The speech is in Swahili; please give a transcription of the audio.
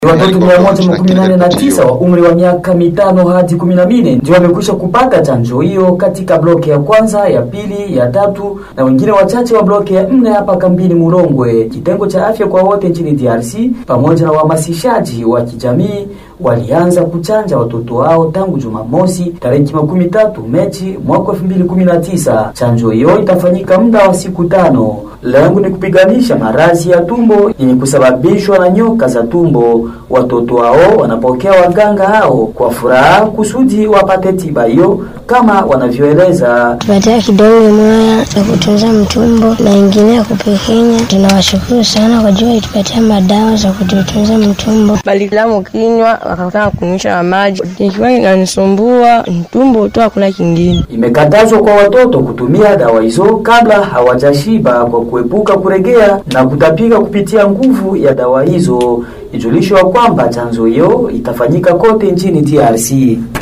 Watoto mia moja makumi nane na tisa wa umri wa miaka mitano hadi kumi na nne ndio wamekwisha kupata chanjo hiyo katika bloke ya kwanza, ya pili, ya tatu na wengine wachache wa bloke ya nne hapa kambini Murongwe. Kitengo cha afya kwa wote nchini DRC pamoja na uhamasishaji wa kijamii walianza kuchanja watoto wao tangu Jumamosi tarehe makumi tatu Mechi mwaka elfu mbili kumi na tisa. Chanjo hiyo itafanyika muda wa siku tano. Lengo ni kupiganisha maradhi ya tumbo yenye kusababishwa na nyoka za tumbo. Watoto hao wanapokea waganga hao kwa furaha kusudi wapate tiba hiyo kama wanavyoeleza. tupatia kidonge moya ya kutunza mtumbo na ingine ya kupekenya. Tunawashukuru sana kwa jua walitupatia madawa za kututunza mtumbo. Balilamu kinywa wakataka kunywisha na maji, ikiwa inanisumbua mtumbo tu, hakuna kingine. Imekatazwa kwa watoto kutumia dawa hizo kabla hawajashiba kwa kuepuka kuregea na kutapika kupitia nguvu ya dawa hizo. Ijulishwa kwamba chanzo hiyo itafanyika kote nchini DRC.